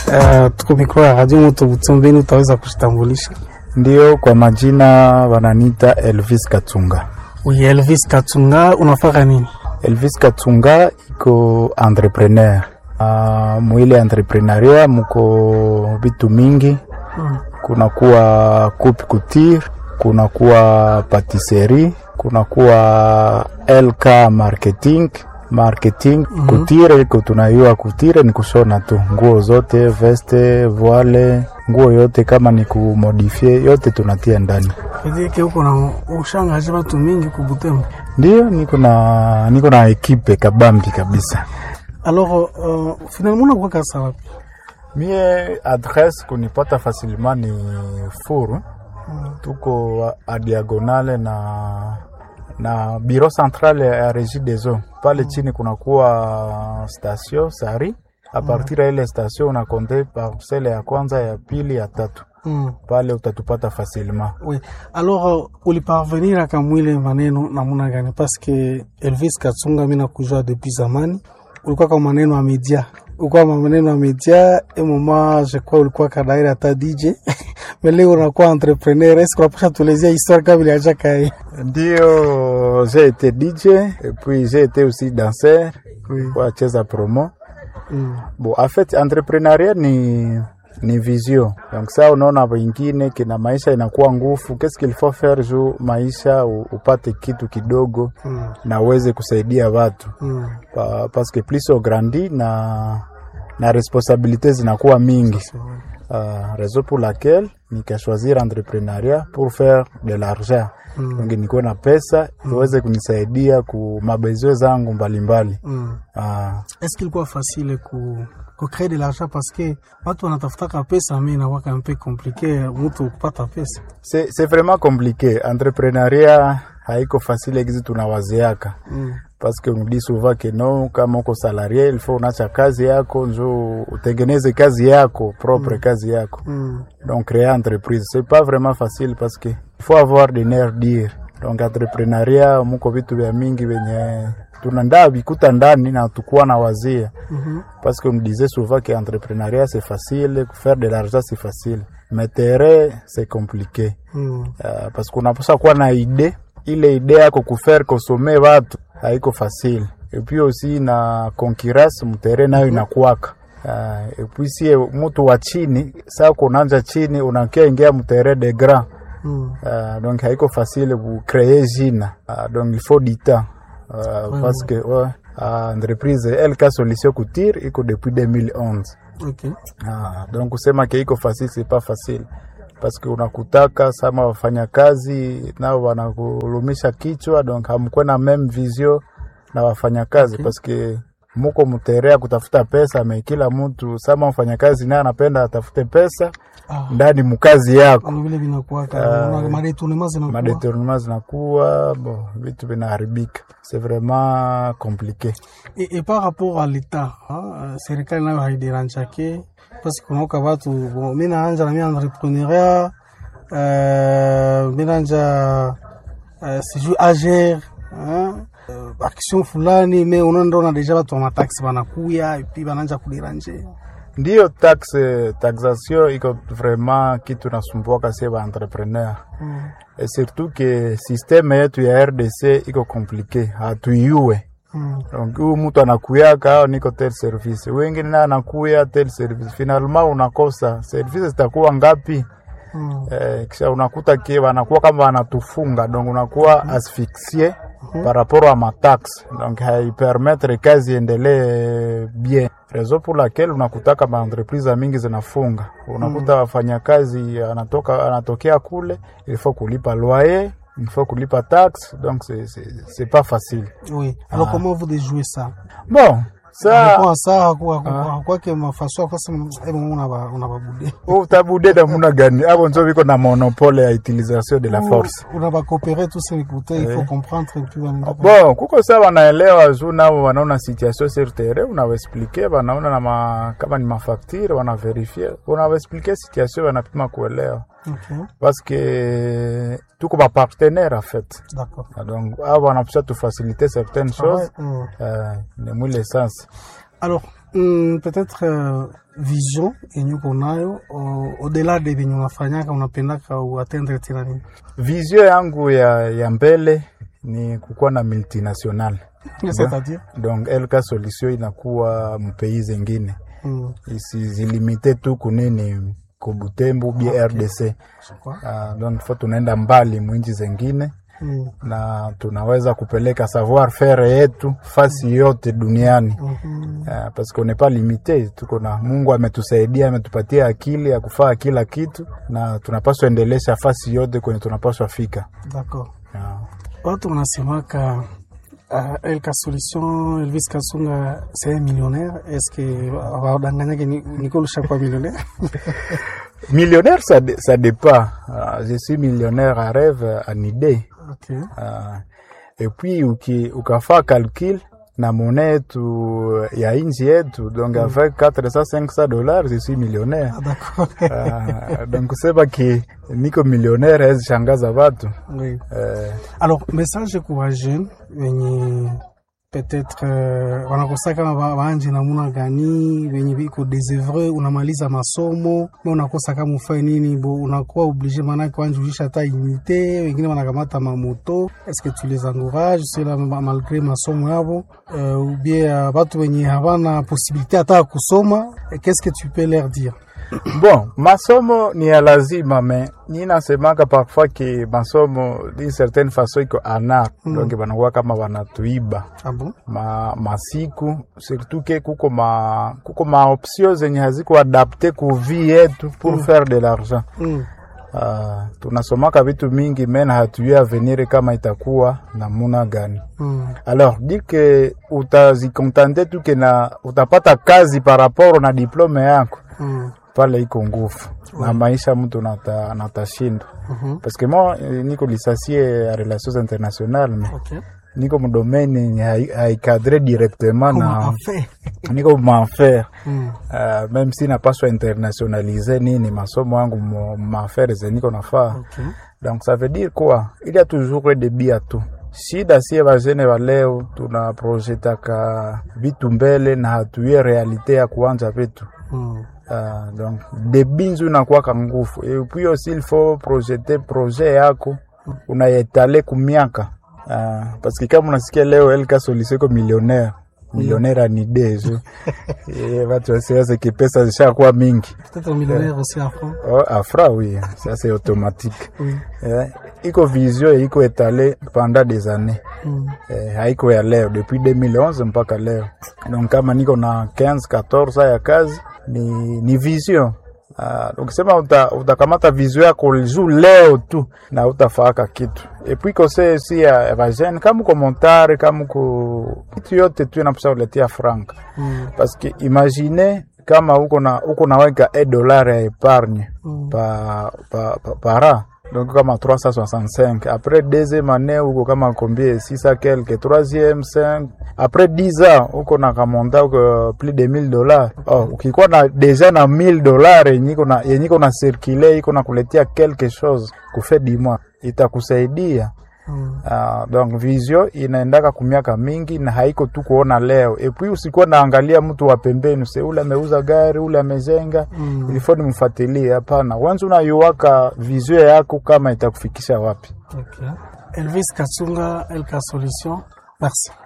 Uh, tuko mikro ya Radio Moto Butumbeni, utaweza kujitambulisha? Ndio, kwa majina wananita Elvis Katunga. Oui, Elvis Katunga, unafaka nini? Elvis Katunga iko entrepreneur. Uh, mwile entrepreneuria muko vitu mingi Mm. kuna kuwa coupe couture, kuna kuwa patisserie, kuna kuwa LK marketing marketing Mhm. kutire iko tunayua kutire ni kushona tu nguo zote veste voile nguo yote kama ni kumodifie yote tunatia ndani Kedike huko na ushangaje watu mingi ku Butembo. ndio niko na niko na ekipe kabambi kabisa Alors, uh, finalement unakuwa kasa wapi? mie adresse kunipata facilement ni furu tuko a diagonale na na biro centrale ya regie des eaux pale chini kunakuwa station sari a partir ya ile station unakonte parcele ya kwanza ya pili ya tatu Mm. pale utatupata facilement Oui. Alors, uh, uliparvenir akamwile maneno namuna gani? Parce que Elvis Katunga mimi nakujua depuis zamani. Ulikuwa kwa maneno ya media. Ulikuwa kwa maneno ya media et moment je crois ulikuwa kadaira hata DJ. Mais leo unakuwa entrepreneur. Est-ce que unapasha tuelezea histoire kama iliacha kai? ndio j'ai été DJ et puis j'ai été aussi danseur Oui. kwa cheza promo Mm. Bon, en fait entrepreneuria ni ni vision. Donc ça unaona wengine kina maisha inakuwa ngufu, qu'est-ce qu'il faut faire juu maisha u- upate kitu kidogo Mm. na uweze kusaidia watu Mm. pa, parce que plus on grandit na na responsabilité zinakuwa mingi. Uh, raison pour laquelle nikachoisir entrepreneuria pour faire de l'argent Mm. donc nikuwe na pesa iweze kunisaidia ku mabezwe zangu mbalimbali Mm. uh, Est-ce qu'il quoi facile ku ku créer de l'argent parce que watu wanatafutaka pesa mais inakuwa un peu compliqué mtu kupata pesa. C'est, c'est vraiment compliqué. Entrepreneuria haiko facile gizi tunawaziaka Mm. parce que on dit souvent que non, kama uko salarié il faut unacha kazi yako njo utengeneze kazi yako propre kazi yako Mm. donc créer entreprise c'est pas vraiment facile parce que il faut avoir des nerfs dire donc entrepreneuria muko vitu vya mingi venye tunandaa vikuta ndani na tukuwa na wazia Mhm. parce qu'on me disait souvent que entrepreneuriat c'est facile, faire de l'argent c'est facile, mais terrain c'est compliqué. Mm. Uh, parce qu'on unapaswa kuwa na ide ile ide yako kufaire kosome watu haiko facile et puis aussi na concurrence mtere nayo inakuwaka uh, et puis sie mtu wa chini saa kunanja chini unakia ingia mtere de grand Mm. uh, donc haiko facile kucree jina uh, donc il faut du temps uh, Ouais, parce que ouais, uh, entreprise LK Solution Couture iko depuis 2011 OK. Ah, donc kusema ke iko facile c'est pas facile parce que unakutaka sama wafanyakazi nao wanakulumisha kichwa donc hamkuwe na meme vision na wafanyakazi Okay. parce que muko mterea kutafuta pesa me kila mtu sama mfanyakazi naye anapenda atafute pesa Ah. ndani mukazi yako Ana vile vinakuwa Ah. kama madetournement zinakuwa. madetournement zinakuwa bon vitu vinaharibika c'est vraiment compliqué Et, et par rapport à l'État, hein, serikali nayo haideranjake parce que kunaoka watu bon, mi naanja na mi entrepreneuria euh, mi naanja euh, sijui ager hein, euh, action fulani me unaondoona deja watu wa mataxi wanakuya epi bananja kuderanje ndiyo taxe taxation iko vraiment kitu nasumbuaka sie ba entrepreneur mm. et surtout que systeme yetu ya RDC iko komplike, hatuiue. mm. Donc huyu mtu anakuyaka au niko tel service, wengine naye anakuya tel service, finalement unakosa service zitakuwa ngapi? mm. Eh, kisha unakuta ke wanakuwa kama wanatufunga, donc unakuwa asphyxie par rapport à ma taxe, donc haipermettre kazi iendelee bien, raison pour laquelle unakutaka maentreprise mingi zinafunga. Unakuta wafanyakazi anatoka anatokea kule, il faut kulipa loyer, il faut kulipa taxe, donc c'est c'est c'est pas facile. oui alors Ah. comment vous déjouez ça Bon, ça Kwa saa hakuwa hakuwake mafaso kwa sema hebu unaba unababude utabude namuna gani? Abo nzo biko na monopole ya utilisation de la force. unabakopere tous ces écouteurs il faut Ouais. comprendre et puis wanaenda Bon, kuko saa wanaelewa juu nao wanaona situation sur terrain, unawaexplike wanaona na ma, kama ni mafaktire wanaverifie, unawaexplike situation wanapima kuelewa Ok, parce que tuko ba partenaire en fait. d'accord. Na Donc hao wanapaswa tufacilite certaines choses Mm. euh, ni mwile sens. Alors, mm, peut-être uh, vision yenye uko nayo au-delà de venye unafanyaka unapendaka uatendre tena nini? Vizio yangu ya, ya mbele ni kukuwa na multinational C'est-à-dire donc LK Solution inakuwa mpei zengine mm, isizilimite tu kunini kubutembu bia Okay. RDC je crois. uh, donc fa tunaenda mbali mwinji zengine Mm, na tunaweza kupeleka savoir faire yetu fasi yote duniani mhm, uh, parce qu'on n'est pas limité, tuko na Mungu ametusaidia, ametupatia akili ya kufaa kila kitu, na tunapaswa endelesha fasi yote kwenye tunapaswa fika. D'accord. Uh, Watu wanasemaka uh, Elka Solution Elvis Kasunga c'est un millionnaire. Est-ce que wadanganyake niko lushakuwa millionnaire? millionnaire ça, dé- ça dépend. Uh, je suis millionnaire à rêve en idée Ok. uh, et puis uki, ukafaa calcul na monnaie yetu ya inchi yetu donc avec 400 500 dollars je suis millionnaire Ah, d'accord. uh, donc kusema ki niko millionnaire hezi shangaza watu oui. uh, Alors, message kwa jeune wenye peut-être uh, wanakosa kama ba- baanje namuna gani wenye biko desevre, unamaliza masomo me unakosa kama ufanye nini, bo unakuwa oblige maanake wanjulisha hata unité, wengine wanakamata mamoto. Est-ce que tu les encourages cela ma- malgré masomo yabo uh, ou bien uh, batu wenye havana possibilité hata ya kusoma, eh, qu'est-ce que tu peux leur dire? Bon, masomo ni ya lazima me ni nasemaka parfois ki masomo d'une certaine façon iko ana Mm. donc banakuwa kama banatuiba Ah bon? ma masiku surtout ke kuko ma kuko ma option zenye haziko adapte ku vie yetu pour faire de l'argent. Mm. Uh, tunasomaka vitu mingi mena hatujui avenir kama itakuwa namuna gani. Mm. Alors dire que utazikontante tu ke na utapata kazi par rapport na diplome yako Mm. pale iko nguvu na maisha mtu nata, natashindwa Mhm. parce que moi eh, niko licencié ya relations internationales mais Ok. niko mdomaine yenye hai- haikadre directement Comment na on fait? niko maaffaire Mm. uh, même si napaswa internationalize nini masomo yangu mo- maaffaire ze niko nafaa Ok. donc ça veut dire quoi il y a toujours des bia tu shida sie bajene ba leo tunaprojetaka vitu mbele na hatuye realite ya kuanja vitu Mm. Uh, donc debi nzu inakuwaka nguvu et puis aussi il faut projeter projet yako unayetale kumiaka uh, parce que kama unasikia leo Elka Solution iko millionnaire millionnaire ani dejo Eh, watu wasiwaze kipesa zishakuwa mingi Peut-être millionnaire aussi à fond. oh, afra oui ça c'est automatique Oui. eh, iko vision iko etale pendant des années Mm. eh, haiko ya leo depuis 2011 mpaka leo donc kama niko na 15 14 ya kazi ni, ni vision Uh, ukisema uta, utakamata vision yako juu leo tu na utafaka kitu epui kose si ya ya bajene kama uko montare kama uko kitu yote tu inapasa uletia franka Mm. parce que imagine kama uko na uko naweka 1 dollar ya epargne Mm. pa, pa, pa, para donc kama 365 après deuxième année uko kama combien 6 quelque troisième 5 après 10 ans uko na kamonta uko plus de 1000 dollars oh, ukikuwa na deja na 1000 dollars yenye iko na yenye iko na circuler iko na kuletea quelque chose kufe dimwa itakusaidia Mm. Uh, donc visio inaendaka kumiaka mingi na haiko tu kuona leo epui usikuwa naangalia mtu wa pembeni se ule ameuza gari ule amejenga Mm. ilifo nimfuatilie hapana wanzi unayuwaka visio yako kama itakufikisha wapi Ok. Elvis Katsunga, LK Solution. Merci.